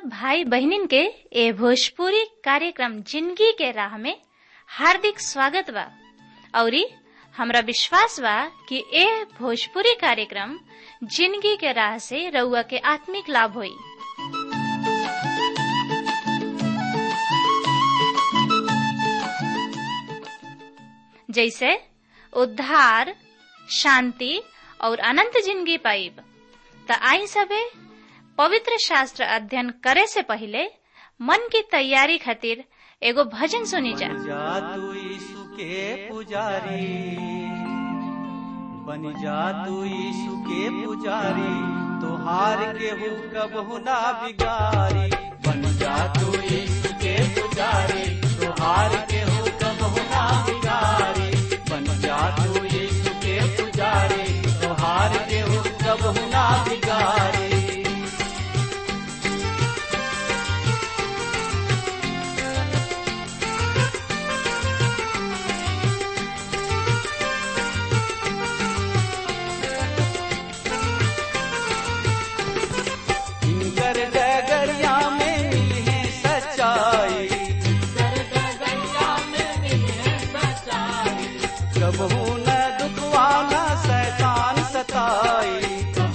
भाई बहनिन के ए भोजपुरी कार्यक्रम जिंदगी के राह में हार्दिक स्वागत बा औरी हमरा विश्वास बा कि ए भोजपुरी कार्यक्रम जिंदगी के राह से रउआ के आत्मिक लाभ होई जैसे उद्धार शांति और अनंत जिंदगी पाइब त आई सबे पवित्र शास्त्र अध्ययन करे से पहले मन की तैयारी खातिर एगो भजन सुनी जा जा तू यीशु के पुजारी बन जा तू यीशु के पुजारी तोहार के हो कबहु ना बिगारी बन जा तू यीशु के पुजारी तोहार के हो कबहु ना बिगारी बन जा तू यीशु के पुजारी तोहार के हो कबहु ना बिगारी इनकर डगरिया में मिले सच्चाई कबहू न दुखवाना शैतान सताई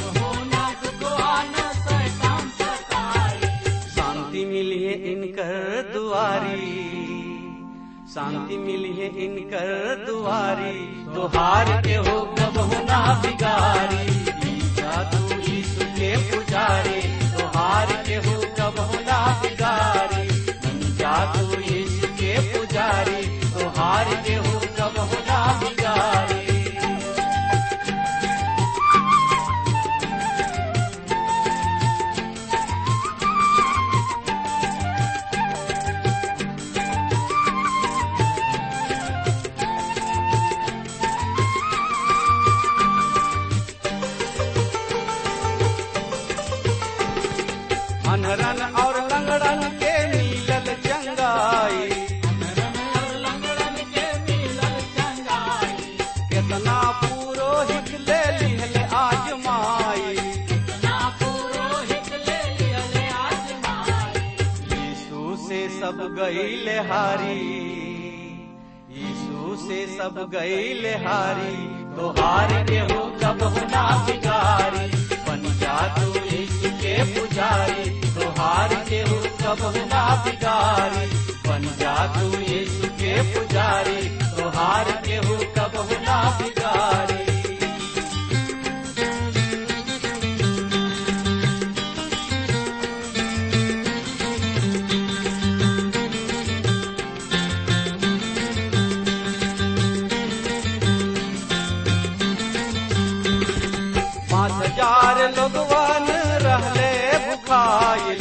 शांति मिली है इनकर दुआरी शांति मिली है इनकर दुआरी तुहार के हो कबहू ना बिगारी ईसा तू यीशु के पुजारी तुहार के हो कबहू ना बिगारी बन जा तू यीशु के पुजारी तुहार के हो कबहू ना बिगारी अनरन और लंगड़न के मिलल चंगाई केतना पुरोहित ले लिहल आजमाई यीशु से सब गईल हारी यीशु से सब गईल हारी तोहार के हो कब ना बिगारी बन जा तू यीशु के पुजारी तोहार के हो कब ना बिगारी बन जा तू यीशु के पुजारी तोहार के हो कब ना बिगारी पाँच हजार लोगवन रहले भुखाइल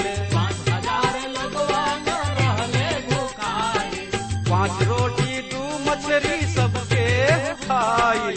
पाँच रोटी दू मछली सबके खाइल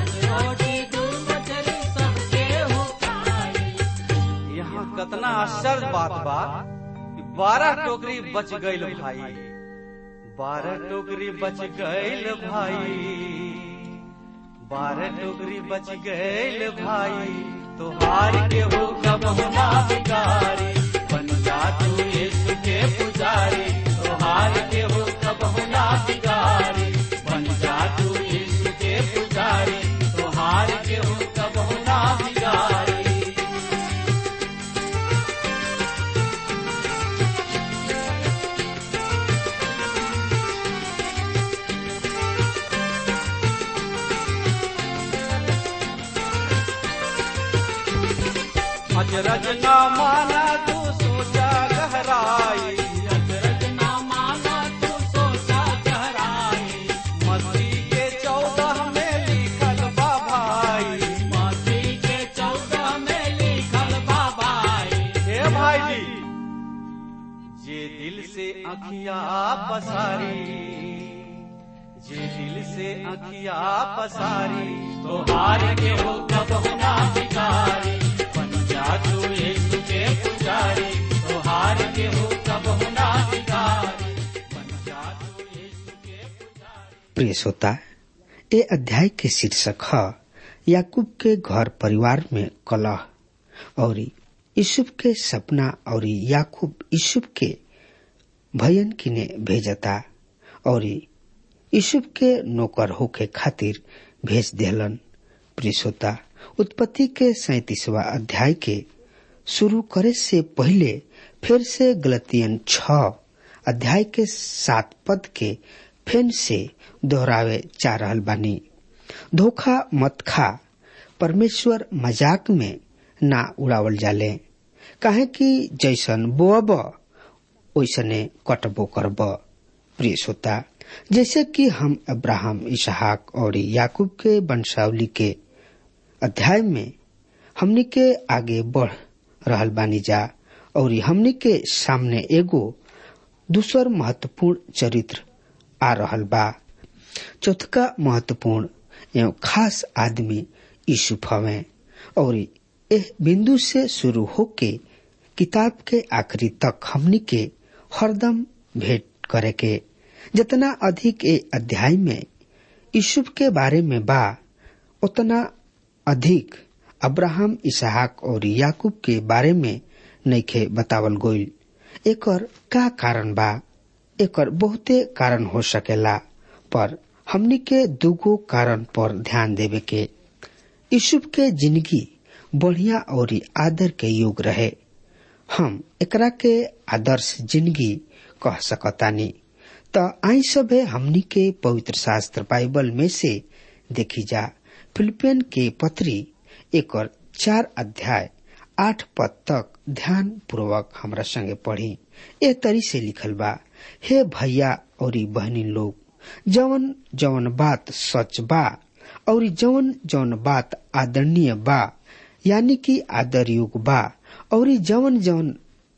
यहाँ कतना आश्चर्य बात बा कि बारह टोकरी बच गईल भाई बारह टोकरी बच गईल भाई बारह टोकरी बच गईल भाई तोहार के हो कब ना बिगारी बन जा तू यीशु के पुजारी तोहार के हो कब ना बिगारी बन जा तू यीशु के पुजारी तोहार के हो कब ना बिगारी अजरज न माना तू सोचा गहराई मस्ती के चौदह में लिखल बा भाई हे भाई जी जे दिल से अखिया पसारी जे दिल से अखिया पसारी तोहार के हो कब ना बिगारी बन जा तू यीशु के पुजारी तोहार के हो कब ना बिगारी बन जा तू यीशु के पुजारी प्रिय श्रोता ए अध्याय के शीर्षक है याकूब के घर परिवार में कलह और यूसुफ के सपना और याकूब यूसुफ के भयन किने भेजता और यूसुफ के नौकर होके खातिर भेज देहलन प्रिसोता उत्पत्ति के सैतीसवा अध्याय के शुरू करे से पहले फिर से गलतियन छ अध्याय के सात पद के फेन से दोहरावे जा रहल बानी धोखा मत खा परमेश्वर मजाक में ना उड़ावल जाले काहे कि जैसन बोअब ओइसने कटबो करब प्रिय श्रोता जैसे कि हम अब्राहम इसहाक और याकूब के वंशावली के अध्याय में हमनी के आगे बढ़ रहल बानी जा और हमनी के सामने एगो दूसर महत्वपूर्ण चरित्र आ रहल बा चौथका महत्वपूर्ण एवं खास आदमी यूसुफ हवे और एह बिंदु से शुरू होके किताब के आखिरी तक हमनी के हरदम भेंट करे के जितना अधिक ए अध्याय में यूसुफ के बारे में बा उतना अधिक अब्राहम इसहाक और याकूब के बारे में नइखे बतावल गोइल एकर का कारण बा एकर बहुते कारण हो सकेला पर हमनी के दुगो कारण पर ध्यान देवे के यूसुफ के जिंदगी बढ़िया और आदर के योग रहे हम एकरा के आदर्श जिंदगी कह सकतानी त आई सभे हमनी के पवित्र शास्त्र बाइबल में से देखी जा फिलिपियन के पत्री एकर चार अध्याय आठ पद तक ध्यान पूर्वक हमरा संगे पढ़ी ए तरी से लिखल बा हे भैया और बहनी लोग जवन जवन बात सच बा और जवन जवन बात आदरणीय बा यानी कि आदर युग बा और जवन जवन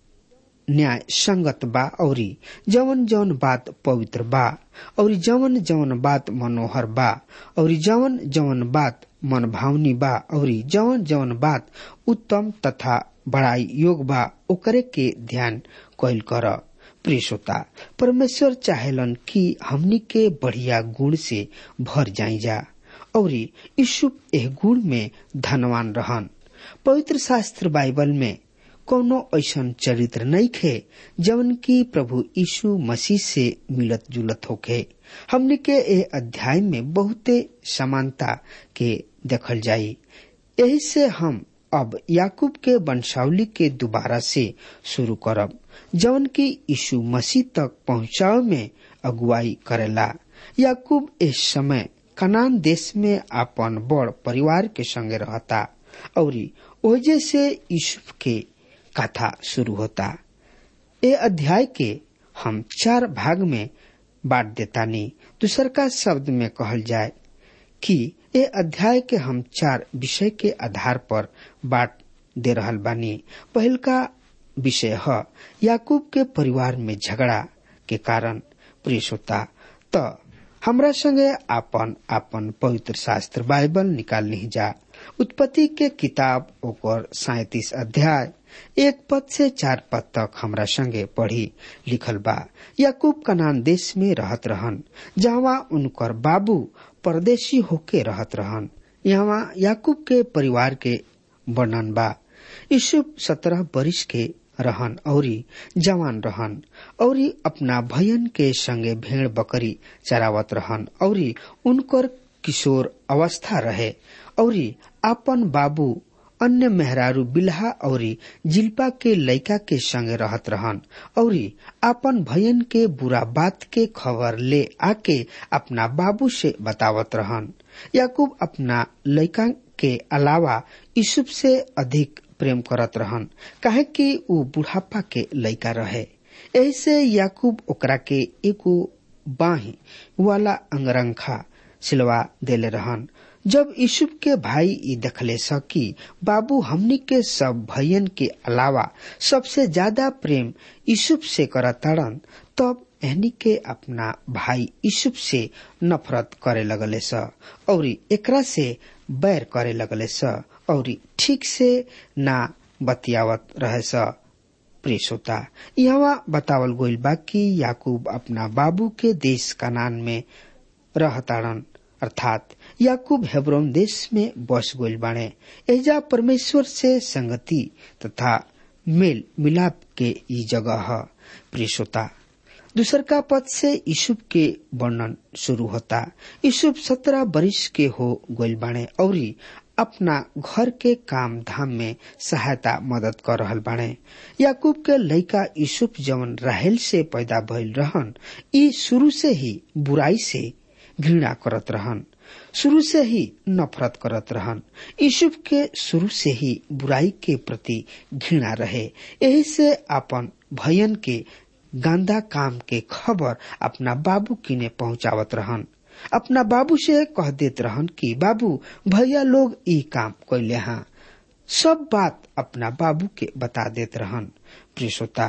न्याय संगत बा और जवन जवन बात पवित्र बा और जवन जवन बात मनोहर बा और जवन जवन बात मन भावनी बा और जवन जवन बात उत्तम तथा बड़ाई योग बा ओकरे के ध्यान कैल कर प्रिय श्रोता परमेश्वर चाहेलन कि हमनी के बढ़िया गुण से भर जाई जा और यीशु एह गुण में धनवान रहन पवित्र शास्त्र बाइबल में कोनो ऐसन चरित्र नहीं खे जवन की प्रभु यीशु मसीह से मिलत जुलत होखे हमने के ए अध्याय में बहुते समानता के देखल जाई यही से हम अब याकूब के वंशावली के दोबारा से शुरू करब जवन की यीशु मसीह तक पहुंचाव में अगुवाई करेला याकूब इस समय कनान देश में अपन बड़ परिवार के संगे रहता और ओजे से यूसुफ के कथा शुरू होता ए अध्याय के हम चार भाग में बांट देता नहीं दूसर का शब्द में कहल जाए कि ए अध्याय के हम चार विषय के आधार पर बांट दे रहल बानी पहल का विषय है याकूब के परिवार में झगड़ा के कारण प्रिय श्रोता तो हमरा संगे आपन आपन पवित्र शास्त्र बाइबल निकाल नहीं जा उत्पत्ति के किताब ओकर सैतीस अध्याय एक पद से चार पद तक हमरा संगे पढ़ी लिखल बा याकूब कनान देश में रहत रहन जहाँ उनकर बाबू परदेशी होके रहत रहन यहाँ याकूब के परिवार के वर्णन बा यूसुफ सत्रह बरिस के रहन औरी जवान रहन औरी अपना भयन के संगे भेड़ बकरी चरावत रहन औरी उनकर किशोर अवस्था रहे औरी अपन बाबू अन्य मेहरारू बिल्हा औरी जिल्पा के लइका के संगे रहत रहन औरी अपन भयन के बुरा बात के खबर ले आके अपना बाबू से बतावत रहन याकूब अपना लइका के अलावा यूसुफ से अधिक प्रेम करत रहन काहे कि ऊ बुढ़ापा के लइका रहे ऐसे याकूब ओकरा के एगो बाही वाला अंगरंखा सिलवा देले रहन जब यूसुफ के भाई ई देखले सकी बाबू हमनी के सब भैयन के अलावा सबसे ज्यादा प्रेम यूसुफ से करताड़न तब एहनी के अपना भाई यूसुफ से नफरत करे लगले स और एकरा से बैर करे लगले स और ठीक से ना बतियावत रहे स प्रिय श्रोता यहाँ बतावल गोइल बा कि याकूब अपना बाबू के देश कनान में रहताड़न अर्थात याकूब हेब्रोन देश में बस गइल बाणे एजा परमेश्वर से संगति तथा मेल मिलाप के ई जगह है प्रिय श्रोता दूसर का पद से यूसुफ के वर्णन शुरू होता यूसुफ सत्रह बरिस के हो गइल बाणे और अपना घर के काम धाम में सहायता मदद कर रहल बाणे याकूब के लड़का यूसुफ जवन राहेल से पैदा भइल रहन ई शुरू से ही बुराई से घृणा करत रहन शुरू से ही नफरत करत रहन यूसुफ के शुरू से ही बुराई के प्रति घृणा रहे यही से अपन भयन के गांदा काम के खबर अपना बाबू किने पहुंचावत रहन अपना बाबू से कह देत रहन कि बाबू भैया लोग ई काम कैले हाँ सब बात अपना बाबू के बता देत रहन प्रिय श्रोता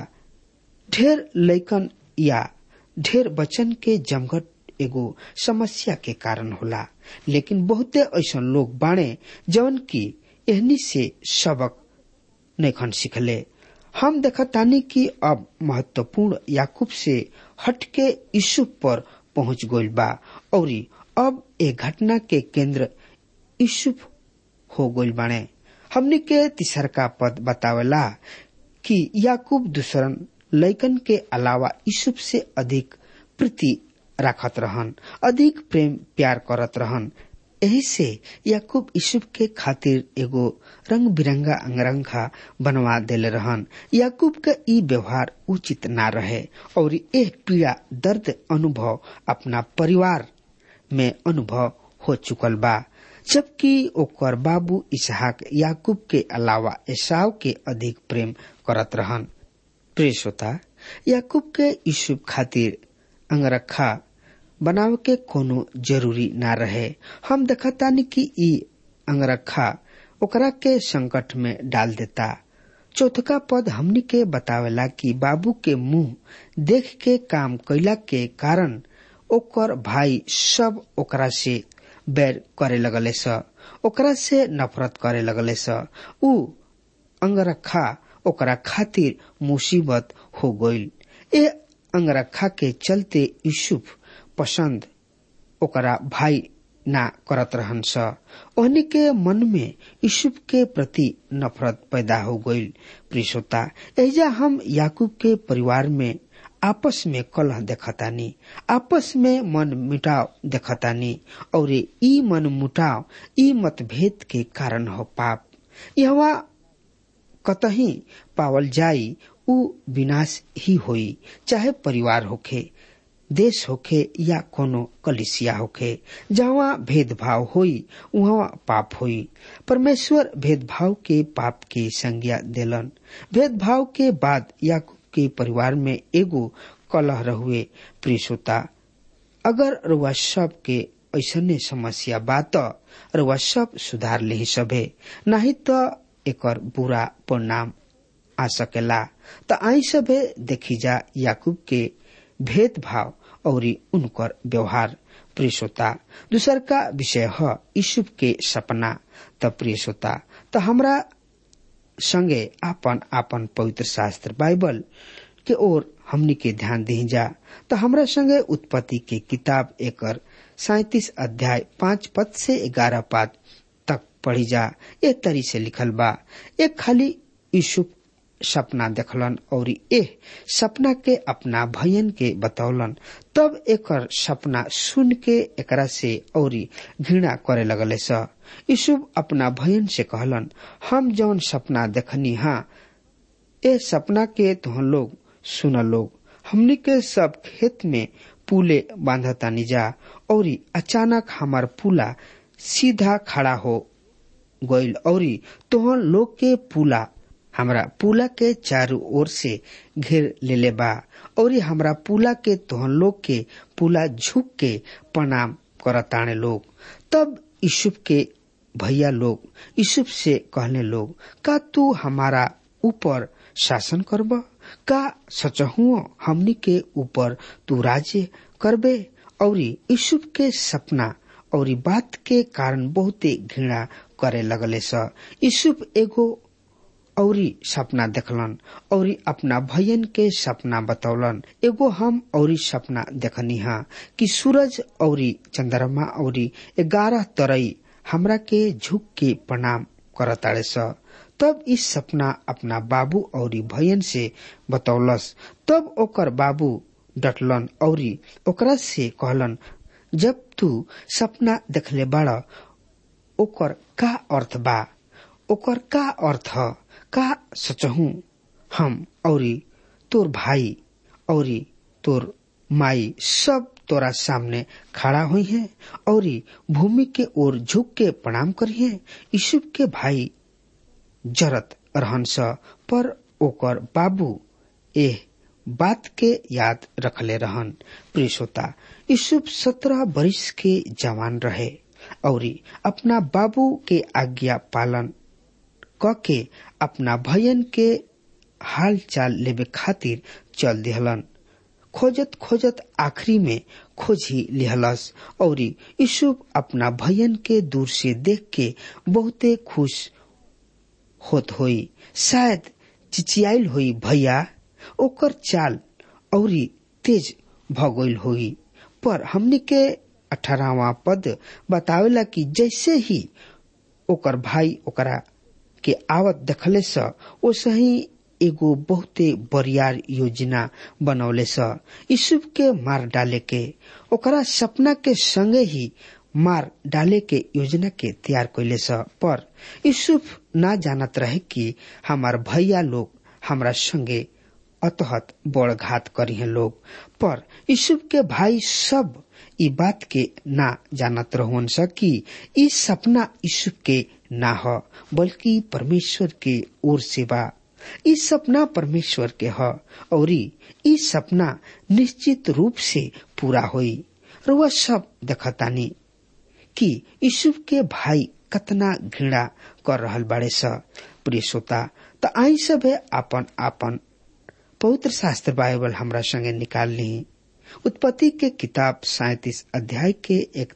ढेर लैकन या ढेर बचन के जमघट एगो समस्या के कारण होला लेकिन बहुते ऐसा लोग बाणे जवन की एहनी से सबक नैखन सिखले हम देखतानी कि अब महत्वपूर्ण याकूब से हटके यूसुफ पर पहुंच गइल बा और अब ए घटना के केंद्र यूसुफ हो गइल बाणे हमने के तीसर का पद बतावेला कि याकूब दूसरन लैकन के अलावा यूसुफ से अधिक प्रीति राखत रहन अधिक प्रेम प्यार करत रहन यही से याकूब यूसुफ के खातिर एगो रंग बिरंगा अंगरंगा बनवा देले रहन याकूब का ई व्यवहार उचित ना रहे और यह पीड़ा दर्द अनुभव अपना परिवार में अनुभव हो चुकल बा जबकि ओकर बाबू इसहाक याकूब के अलावा एसाव के अधिक प्रेम करत रहन प्रिय श्रोता याकूब के यूसुफ खातिर अंगरखा बनावे के कोनो जरूरी ना रहे हम देखतानी कि ई अंगरखा ओकरा के संकट में डाल देता चौथका पद हमनी के बतावेला कि बाबू के मुंह देख के काम कैला के कारण ओकर भाई सब ओकरा से बैर करे लगले स ओकरा से नफरत करे लगले स ऊ अंगरखा ओकरा खातिर मुसीबत हो गइल ए अंगरखा के चलते यूसुफ पसंद ओकरा भाई ना करत रहन स ओहनी के मन में यूसुफ के प्रति नफरत पैदा हो गइल प्रियसोता एजा हम याकूब के परिवार में आपस में कलह देखतानी आपस में मन मिटाव देखतानी और ई मन मुटाव ई मतभेद के कारण हो पाप यहाँ कतही पावल जाई उ विनाश ही होई चाहे परिवार होखे देश होखे या कोनो कलिसिया होखे जहाँ भेदभाव होई वहाँ पाप होई परमेश्वर भेदभाव के पाप के संज्ञा देलन भेदभाव के बाद याकूब के परिवार में एगो कलह रहुए प्रियसोता अगर रुआ सब के ऐसने समस्या बात रुआ सब सुधार ले सबे नहीं तो एकर बुरा परिणाम आ सकेला त आई सबे देखी जा याकूब के भेदभाव और उनकर व्यवहार प्रियसोता दूसर का विषय है यूसुफ के सपना त प्रियसोता त हमरा संगे आपन आपन पवित्र शास्त्र बाइबल के ओर हमनी के ध्यान दी जा तो हमरा संगे उत्पत्ति के किताब एकर सैतीस अध्याय पांच पद से ग्यारह पद तक पढ़ी जा एक तरी से लिखल बा एक खाली यूसुफ सपना देखलन और एह सपना के अपना भयन के बतौलन तब एकर सपना सुन के एकरा से और घृणा करे लगले स यूसुफ अपना भयन से कहलन हम जौन सपना देखनी हा ए सपना के तुहन लोग सुन लोग हमनी के सब खेत में पुले बांधतानी जा और अचानक हमार पुला सीधा खड़ा हो गइल और तोहन लोग के पुला हमरा पुला के चारों ओर से घेर लेले बा और हमरा पुला के तोहन लोग के पुला झुक के प्रणाम करताने लोग तब यूसुफ के भैया लोग यूसुफ से कहने लोग का तू हमारा ऊपर शासन करब का सचहुओ हमनी के ऊपर तू राज्य करबे और यूसुफ के सपना और बात के कारण बहुते घृणा करे लगले स यूसुफ एगो औरी सपना देखलन औरी अपना भयन के सपना बतौलन एगो हम औरी सपना देखनी हा कि सूरज औरी चंद्रमा औरी ग्यारह तरई हमरा के झुक के प्रणाम करताड़े स तब इस सपना अपना बाबू औरी भयन से बतौलस तब ओकर बाबू डटलन औरी ओकरा से कहलन जब तू सपना देखले बाड़ ओकर का अर्थ बा ओकर का अर्थ का सचहू हम औरी तोर भाई औरी तोर माई सब तोरा सामने खड़ा हुई है औरी भूमि के ओर झुक के प्रणाम करिए यीशु के भाई जरत रहन स पर ओकर बाबू एह बात के याद रखले रहन प्रिय श्रोता यूसुफ सत्रह बरिस के जवान रहे और अपना बाबू के आज्ञा पालन क के अपना भयन के हाल चाल लेवे खातिर चल दिहलन खोजत खोजत आखिरी में खोजी लिहलस और यूसुफ अपना भयन के दूर से देख के बहुते खुश होत होई शायद चिचियाइल होई भैया ओकर चाल औरी तेज भगोल होई पर हमने के अठारहवा पद बतावेला कि जैसे ही ओकर भाई ओकरा के आवत देखले स ओसही एगो बहुते बरियार योजना बनौले स यूसुफ के मार डाले के ओकरा सपना के संगे ही मार डाले के योजना के तैयार कैले स पर यूसुफ ना जानत रहे कि हमार भैया लोग हमरा संगे अतहत बड़ घात करी है लोग पर यूसुफ के भाई सब ई बात के ना जानत रहन स कि ई सपना यूसुफ के ना ह बल्कि परमेश्वर के ओर से बा ई सपना परमेश्वर के ह और ई सपना निश्चित रूप से पूरा होई रुआ सब देखतानी कि यूसुफ के भाई कतना घृणा कर रहल बाड़े स प्रिय श्रोता त आई सब आपन आपन पवित्र शास्त्र बाइबल हमरा संगे निकाल ली उत्पत्ति के किताब सैतीस अध्याय के एक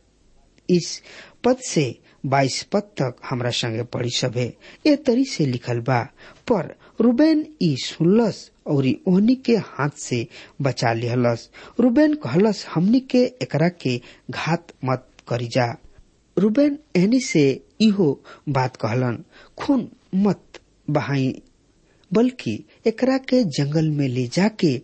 इस पद से बाईस पद तक हमरा संगे पढ़ी सभे ए तरी से लिखल बा पर रूबेन ई सुनलस और ओहनी के हाथ से बचा लिहलस रूबेन कहलस हमनी के एकरा के घात मत करी जा रूबेन एहनी से इहो बात कहलन खून मत बहाई बल्कि एकरा के जंगल में ले जाके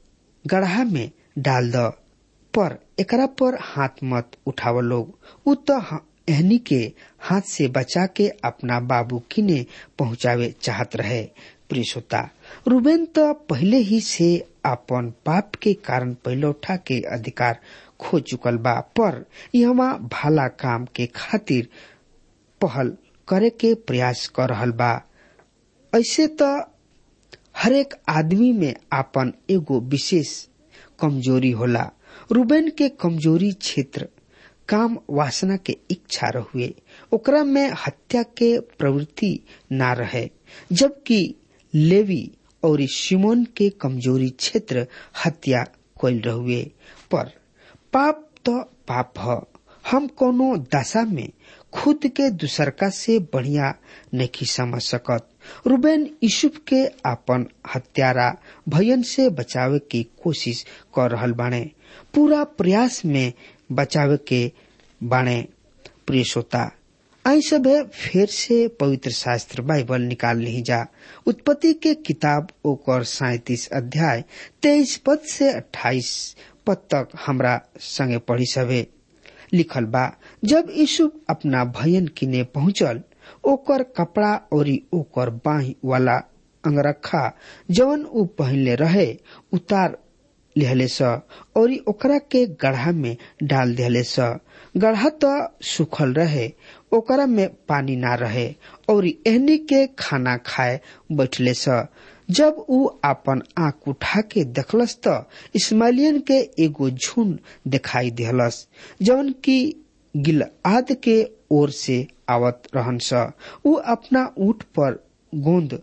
गढ़ा में डाल द पर एकरा पर हाथ मत उठाव लोग उ तो एहनी के हाथ से बचा के अपना बाबू किने पहुंचावे चाहत रहे प्रियसोता रूबेन तो पहले ही से अपन पाप के कारण पहलौठा के अधिकार खो चुकल बा पर यहाँ भाला काम के खातिर पहल करे के प्रयास कर रहल बा ऐसे तो हरेक आदमी में आपन एगो विशेष कमजोरी होला रूबेन के कमजोरी क्षेत्र काम वासना के इच्छा रहुए ओकरा में हत्या के प्रवृत्ति ना रहे जबकि लेवी और सिमोन के कमजोरी क्षेत्र हत्या कोल रहुए पर पाप तो पाप ह हम कोनो दशा में खुद के दूसरका से बढ़िया नहीं समझ सकत रूबेन यूसुफ के अपन हत्यारा भयन से बचावे की कोशिश कर रहल बाणे पूरा प्रयास में बचावे के बाणे प्रिय श्रोता आई सब फिर से पवित्र शास्त्र बाइबल निकाल ली जा उत्पत्ति के किताब ओकर सैतीस अध्याय तेईस पद से अट्ठाईस पद तक हमरा संगे पढ़ी सभे लिखल बा जब यीशु अपना भयन किने पहुंचल ओकर कपड़ा और ओकर बाही वाला अंगरखा जवन उ पहनले रहे उतार लिहले स और ओकरा के गढ़ा में डाल दिहले स गढ़ा तो सुखल रहे ओकरा में पानी ना रहे और एहनी के खाना खाए बैठले स जब उ अपन आंख उठा के देखलस त इस्माइलियन के एगो झुंड दिखाई दिहलस जवन की गिलआद के ओर से आवत रहन स उ अपना ऊंट पर गोंद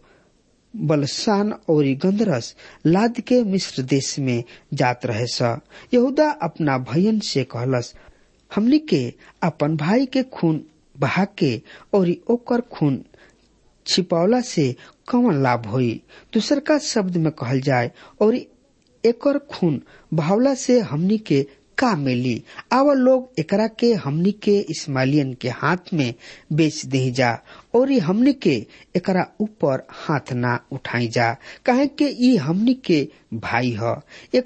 बलसान और गंधरस लाद के मिस्र देश में जात रहे स यहूदा अपना भयन से कहलस हमनी के अपन भाई के खून बहा के और ओकर खून छिपौला से कौन लाभ होई दूसर का शब्द में कहल जाए और एकर खून बहावला से हमनी के का मिली आव लोग एकरा के हमनी के इस्माइलियन के हाथ में बेच दे जा और ई हमनी के एकरा ऊपर हाथ ना उठाई जा कहे के ई हमनी के भाई ह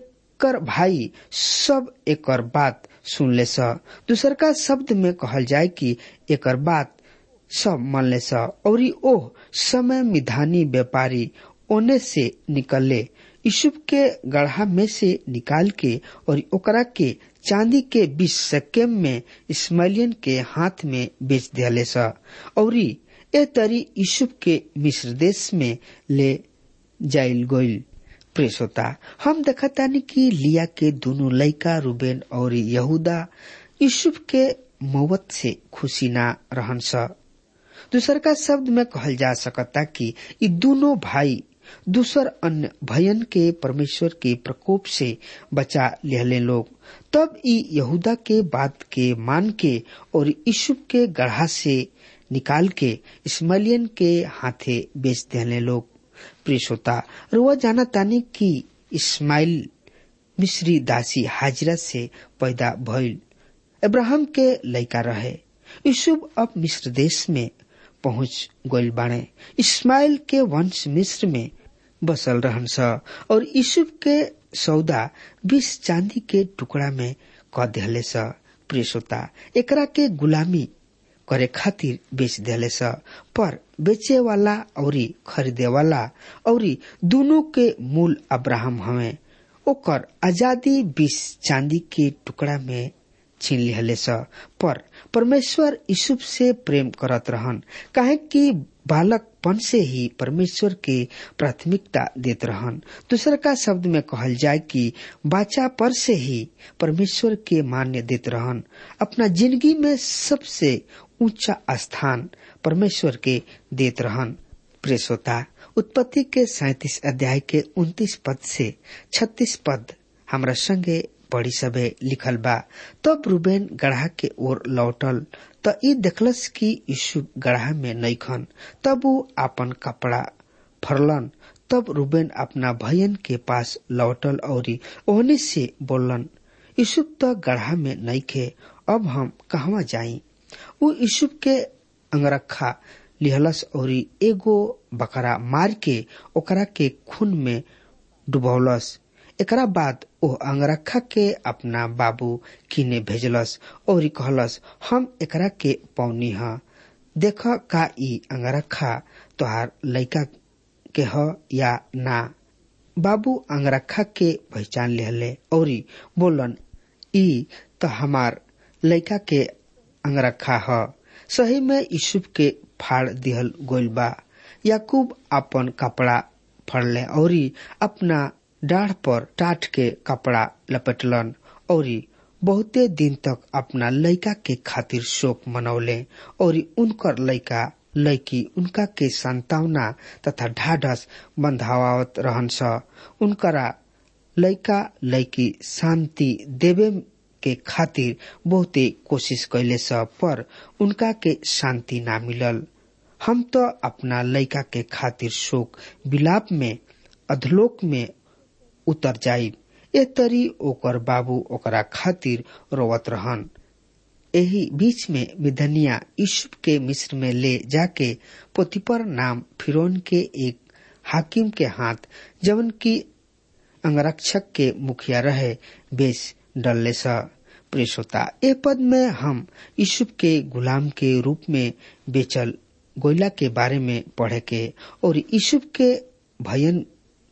एकर भाई सब एकर बात सुन ले स दूसर का शब्द में कहल जाए कि एकर बात सब मन ले स और ओह समय मिधानी व्यापारी ओने से निकले यूसुफ के गढ़ा में से निकाल के और ओकरा के चांदी के बीस सकेम में इस्माइलियन के हाथ में बेच दियाले स और ए तरी यूसुफ के मिस्र देश में ले जाइल गोइल प्रेस होता हम देखतानी कि लिया के दोनों लड़का रूबेन और यहूदा यूसुफ के मौत से खुशी ना रहन स दूसर का शब्द में कहल जा सकता कि ये दोनों भाई दूसर अन्य भयन के परमेश्वर के प्रकोप से बचा लेहले लोग तब ई यहूदा के बात के मान के और यूसुफ के गढ़ा से निकाल के इस्माइलियन के हाथे बेच देने लोग प्रियता रुआ जाना तानी कि इस्माइल मिस्री दासी हाजिरा से पैदा भइल अब्राहम के लड़का रहे यूसुफ अब मिस्र देश में पहुंच गइल बाणे इस्माइल के वंश मिस्र में बसल रहन स और यूसुफ के सौदा बीस चांदी के टुकड़ा में क दिहले स प्रियता एकरा के गुलामी करे खातिर बेच दिले स पर बेचे वाला और खरीदे वाला और दोनों के मूल अब्राहम हवे ओकर आजादी बीस चांदी के टुकड़ा में छीन लिहले स पर परमेश्वर यूसुफ से प्रेम करत रहन काहे कि बालकपन से ही परमेश्वर के प्राथमिकता देत रहन दूसर का शब्द में कहल जाए कि बाचा पर से ही परमेश्वर के मान्य देत रहन अपना जिंदगी में सबसे ऊंचा स्थान परमेश्वर के देत रहन प्रेसोता उत्पत्ति के सैतीस अध्याय के उन्तीस पद से छत्तीस पद हमरा संगे पढ़ी सबे लिखल बा तब रूबेन गढ़ा के ओर लौटल त ई देखलस कि यीशु गढ़ा में नईखन तब वो आपन कपड़ा फरलन तब रूबेन अपना भयन के पास लौटल और ओहने से बोलन यीशु तो गढ़ा में नईखे अब हम कहवा जाई वो यीशु के अंगरखा लिहलस और एगो बकरा मार के ओकरा के खून में डुबौलस एकरा बाद ओ अंगरखा के अपना बाबू किने भेजलस और कहलस हम एकरा के पौनी ह देख का ई अंगरखा तोहार लइका के ह या ना बाबू अंगरखा के पहचान लेहले और बोलन ई तो हमार लइका के अंगरखा ह सही में यूसुफ के फाड़ दिहल गोइल बा याकूब अपन कपड़ा फड़ले और अपना डाढ़ पर टाट के कपड़ा लपेटलन और बहुते दिन तक अपना लड़का के खातिर शोक मनौले और उनकर लड़का लड़की उनका के संतावना तथा ढाढ़स बंधावत रहन स उनकरा लड़का लड़की शांति देवे के खातिर बहुते कोशिश कैले स पर उनका के शांति ना मिलल हम तो अपना लड़का के खातिर शोक विलाप में अधलोक में उतर जाइब ए तरी ओकर बाबू ओकरा खातिर रोवत रहन एही बीच में मिधनिया यूसुफ के मिस्र में ले जाके पोतिपर नाम फिरौन के एक हाकिम के हाथ जवन की अंगरक्षक के मुखिया रहे बेच डलले स प्रेसोता ए पद में हम यूसुफ के गुलाम के रूप में बेचल गोयला के बारे में पढ़े के और यूसुफ के भयन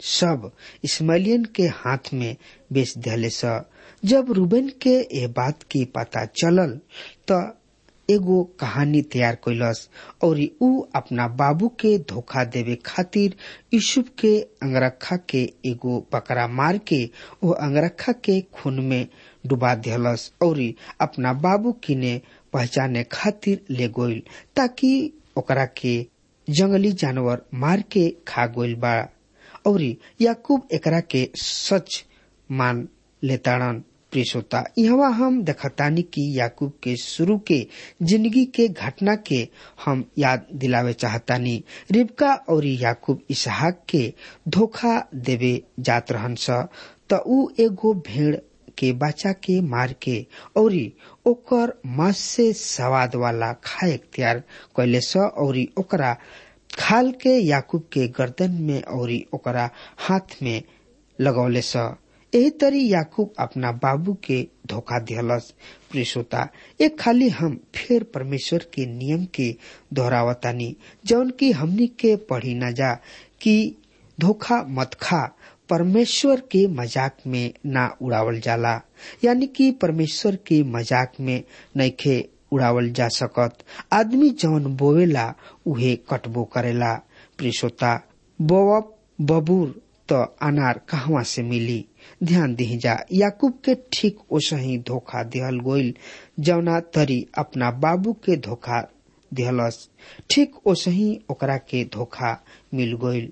सब इस्माइलियन के हाथ में बेच दिले स जब रूबेन के ये बात की पता चलल त एगो कहानी तैयार कैलस और ऊ अपना बाबू के धोखा देवे खातिर यूसुफ के अंगरखा के एगो बकरा मार के वो अंगरखा के खून में डुबा दिहलस और अपना बाबू किने पहचाने खातिर ले गोइल ताकि ओकरा के जंगली जानवर मार के खा गोइल बा और याकूब एकरा के सच मान लेताड़न प्रियसोता यहाँ हम देखतानी कि याकूब के शुरू के जिंदगी के घटना के हम याद दिलावे चाहतानी रिबका और याकूब इसहाक के धोखा देवे जात रहन स त ऊ एगो भेड़ के बच्चा के मार के और ओकर मांस से स्वाद वाला खाए तैयार कैले स और ओकरा खाल के याकूब के गर्दन में और ओकरा हाथ में लगौले स एही तरी याकूब अपना बाबू के धोखा दिहलस प्रियसोता एक खाली हम फिर परमेश्वर के नियम के दोहरावतानी जौन की हमनी के पढ़ी न जा कि धोखा मत खा परमेश्वर के मजाक में ना उड़ावल जाला यानी कि परमेश्वर के मजाक में नइखे उड़ावल जा सकत आदमी जौन बोवेला उहे कटबो करेला प्रियसोता बोवब बबूर त अनार कहवा से मिली ध्यान दी जा याकूब के ठीक ओसही धोखा दिहल गोइल जौना तरी अपना बाबू के धोखा दिहलस ठीक ओसही ओकरा के धोखा मिल गइल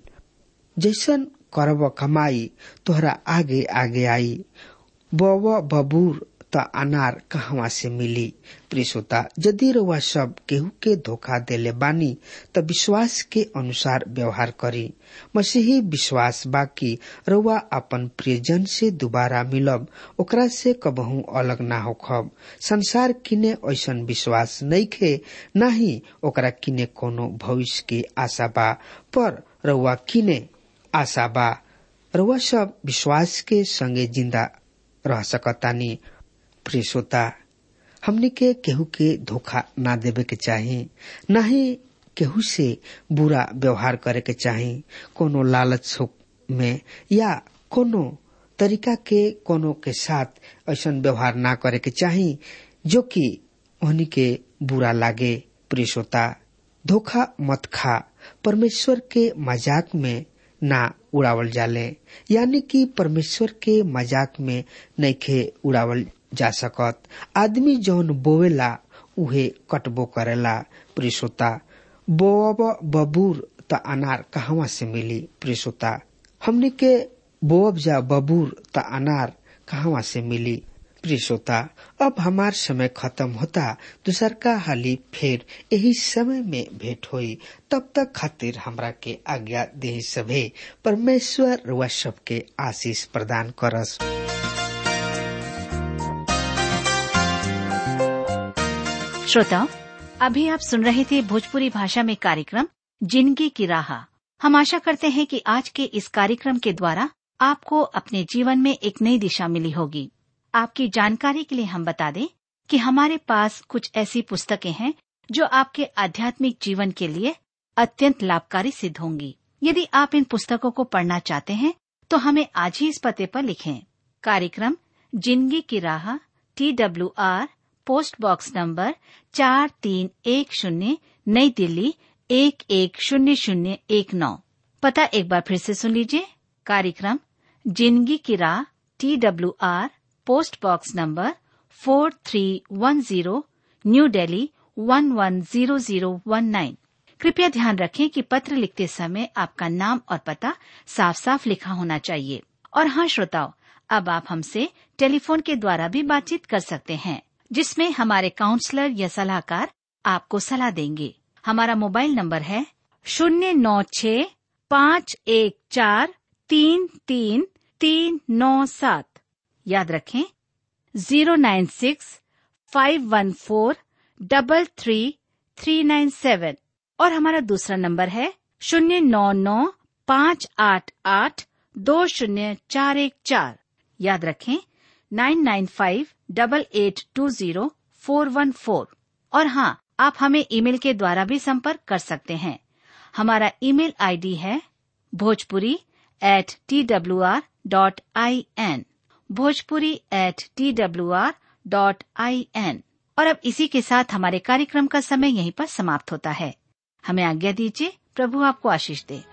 जैसन करब कमाई तोहरा आगे आगे आई बव बबूर त अनार कहवा से मिली प्रियसोता यदि रउआ सब केहू के धोखा देले बानी त विश्वास के अनुसार व्यवहार करी मसीही विश्वास बाकी रउआ अपन प्रियजन से दोबारा मिलब ओकरा से कबहू अलग ना होखब संसार किने ऐसन विश्वास नइखे नाही ओकरा किने कोनो भविष्य के आशा बा पर रउआ किने आशा बा रउआ सब विश्वास के संगे जिंदा रह सकतानी प्रिय श्रोता हमने के केहू के धोखा ना देवे के चाही न ही केहू से बुरा व्यवहार करे के चाही कोनो लालच में या कोनो तरीका के कोनो के साथ ऐसा व्यवहार ना करे के चाही जो कि उन्हीं के बुरा लागे प्रिय श्रोता धोखा मत खा परमेश्वर के मजाक में ना उड़ावल जाले यानी कि परमेश्वर के मजाक में नइखे उड़ावल जा सकत आदमी जौन बोवेला उहे कटबो करेला प्रियसोता बोअब बबूर त अनार कहवा से मिली प्रियसोता हमने के बोअब जा बबूर त अनार कहवा से मिली प्रियसोता अब हमार समय खत्म होता दूसर का हाली फिर यही समय में भेंट होई तब तक खातिर हमरा के आज्ञा दे सभे परमेश्वर रुआ सबके आशीष प्रदान करस श्रोताओं अभी आप सुन रहे थे भोजपुरी भाषा में कार्यक्रम जिंदगी की राह हम आशा करते हैं कि आज के इस कार्यक्रम के द्वारा आपको अपने जीवन में एक नई दिशा मिली होगी आपकी जानकारी के लिए हम बता दें कि हमारे पास कुछ ऐसी पुस्तकें हैं जो आपके आध्यात्मिक जीवन के लिए अत्यंत लाभकारी सिद्ध होंगी यदि आप इन पुस्तकों को पढ़ना चाहते हैं तो हमें आज ही इस पते पर लिखें कार्यक्रम जिंदगी की राह T W R post box number चार तीन एक शून्य नई दिल्ली एक एक शून्य शून्य एक नौ पता एक बार फिर से सुन लीजिए कार्यक्रम जिंदगी की राह T W R post box number four three one zero new Delhi one one zero zero one nine कृपया ध्यान रखें कि पत्र लिखते समय आपका नाम और पता साफ साफ लिखा होना चाहिए और हाँ श्रोताओं अब आप हमसे टेलीफोन के द्वारा भी बातचीत कर सकते हैं जिसमें हमारे काउंसलर या सलाहकार आपको सलाह देंगे हमारा मोबाइल नंबर है शून्य नौ छ पाँच एक चार तीन तीन तीन नौ सात याद रखें zero nine six five one four double three three nine seven और हमारा दूसरा नंबर है शून्य नौ नौ पाँच आठ आठ दो शून्य चार एक चार याद रखें nine nine five double eight two zero four one four और हाँ आप हमें ईमेल के द्वारा भी संपर्क कर सकते हैं हमारा ईमेल आईडी है Bhojpuri at T W R dot I N Bhojpuri at T W R dot I N और अब इसी के साथ हमारे कार्यक्रम का समय यहीं पर समाप्त होता है हमें आज्ञा दीजिए प्रभु आपको आशीष दे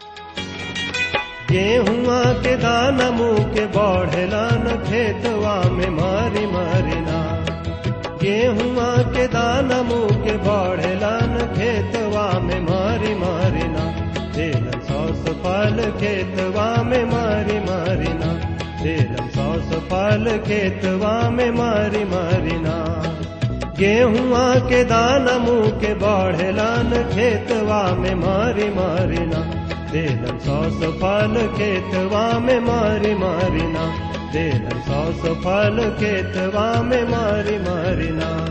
गेहुआ के दाना मुँह के बढ़ेला न खेतवा में मारी मारी ना गेहुआ के दाना मुँह के बढ़ेला न खेतवा में मारी मारी ना तेरह सौ फल खेतवा में मारी मारी ना तेरह सौ फल खेतवा में मारी मारिना गेहुआ के दाना मुँह के बढ़ेलन खेतवा में मारी मारिना देलन सौ सौ फल खेतवा में मारी मारिना देलन सौ सौ फल खेतवा में मारी मारिना